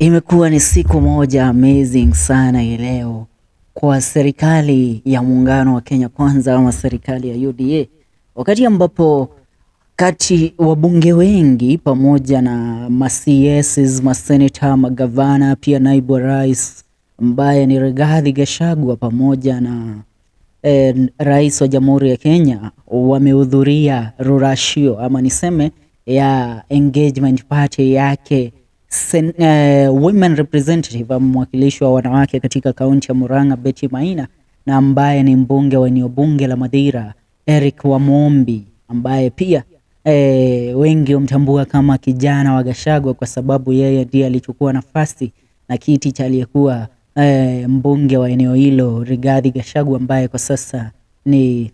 Imekuwa ni siku moja amazing sana hii leo kwa serikali ya muungano wa Kenya Kwanza ama serikali ya UDA, wakati ambapo kati wabunge wengi pamoja na ma CS, maseneta, magavana, pia naibu wa rais ambaye ni Rigathi Gachagua pamoja na eh, rais wa Jamhuri ya Kenya wamehudhuria rurashio ama niseme ya engagement party yake sen, eh, women representative ama mwakilishi wa wanawake katika kaunti ya Murang'a Betty Maina na ambaye ni mbunge wa eneo bunge la Madhira Eric Wamombi ambaye pia eh, wengi humtambua kama kijana wa Gachagua kwa sababu yeye ndiye alichukua nafasi na kiti cha aliyekuwa eh, mbunge wa eneo hilo Rigathi Gachagua ambaye kwa sasa ni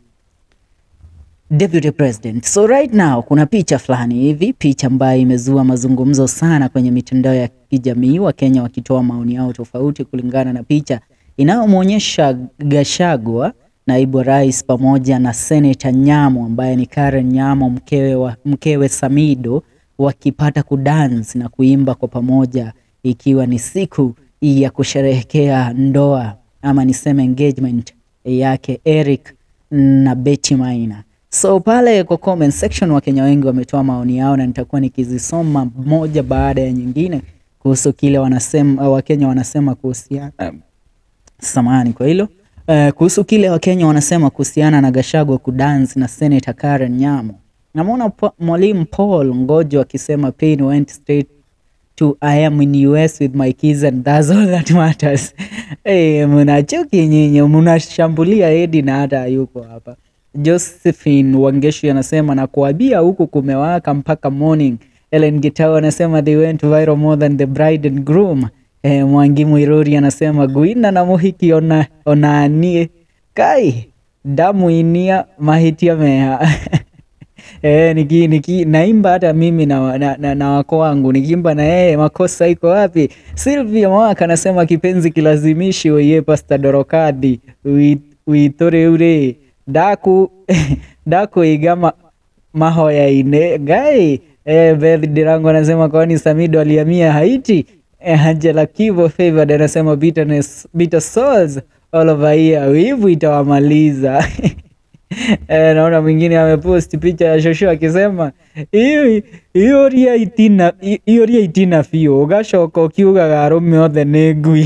deputy president. So right now kuna picha fulani hivi, picha ambayo imezua mazungumzo sana kwenye mitandao ya kijamii, Wakenya wakitoa maoni yao tofauti kulingana na picha inayomwonyesha Gachagua, naibu wa rais, pamoja na Senator Nyamo ambaye ni Karen Nyamo, mkewe, wa, mkewe Samido wakipata kudance na kuimba kwa pamoja, ikiwa ni siku ya kusherehekea ndoa ama niseme engagement yake Eric na Betty Maina. So pale kwa comment section Wakenya wengi wametoa maoni yao na nitakuwa nikizisoma moja baada ya nyingine kuhusu kile wanasema Wakenya wanasema kuhusiana samahani kwa hilo uh, kuhusu kile Wakenya wanasema kuhusiana na Gachagua kudance na Senator Karen Nyamo. Namwona po- mwalimu Paul Ngojo akisema pain went straight to I am in US with my kids and that's all that matters. Hey, mnachuki nyinyi, mnashambulia Edi na hata yuko hapa. Josephine Wangeshi anasema na kuabia huku kumewaka mpaka morning. Ellen Gitau anasema they went viral more than the bride and groom. Eh, Mwangi Mwiruri anasema guina na muhiki ona onanie kai damu inia mahitia meha Eh, niki, niki, naimba hata mimi na, na, na, na wako wangu nikiimba na yeye makosa iko wapi? Sylvia Mwaka anasema kipenzi kilazimishi weye Pastor Dorokadi wi- witore ure daku daku igama mahoya ine gai eh, Beth Dirango anasema kwani Samido alihamia Haiti eh, Angela Kivo Favored anasema bitterness, bitter souls all over here wivu itawamaliza Eh, naona mwingine amepost picha ya shosho akisema "Iyo- iyo ria itina i- iyo ria itina biũ ũgacoka ũkiugaga arũme othe nĩ ngui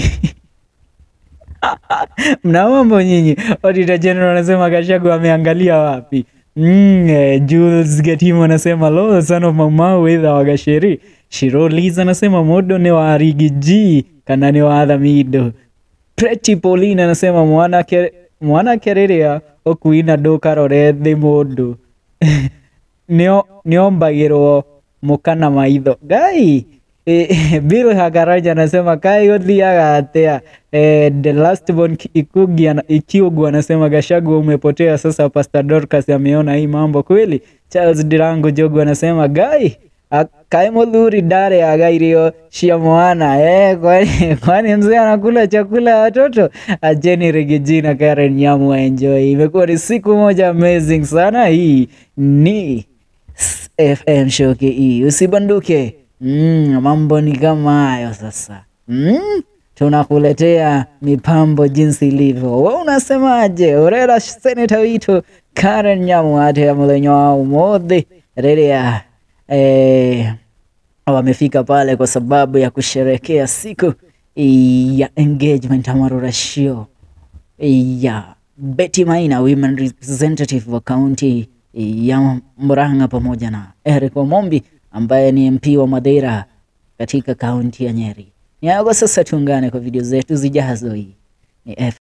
mna mambo nyinyi Auditor General anasema Gachagua ameangalia wapi Mm, eh, Jules Getimo anasema lo son of Maumau witha wa Gacheri Shirolis anasema modo ni wa Rigi G kana ni wa Athamido Pretty Pauline anasema mwanake mwanake rĩrĩa ũkuina ndũkarore thĩ mũndũ nĩo nĩombagĩrwo mũka na maitho ngai Eh, Bill Hagaraja anasema kai ũthiaga atĩa eh, the last born Ki- Ikugi ana- Ikiugu anasema Gachagua umepotea sasa Pastor Dorcas ameona hii mambo kweli Charles Dirango Jogu anasema gai a- kaĩ mũthuri ndarĩ aga irio cia mwana eh, kwani, kwani mzee anakula chakula ya watoto acheni Rigiji na Karen Nyamu enjoy imekuwa ni siku moja amazing sana hii ni FM show KE usibanduke mm, mambo ni kama hayo sasa mm? tunakuletea mipambo jinsi ilivyo we unasemaje urera seneta witu Karen Nyamu ate ya mulenyo wa umodhi rĩrĩa eh, wamefika pale kwa sababu ya kusherekea siku ya engagement ama rurashio ya Betty Maina women representative wa kaunti ya Murang'a pamoja na Eric Wamombi ambaye ni MP wa Madeira katika kaunti ya Nyeri. Ni hayo kwa sasa, tuungane kwa video zetu zijazo. Hii ni F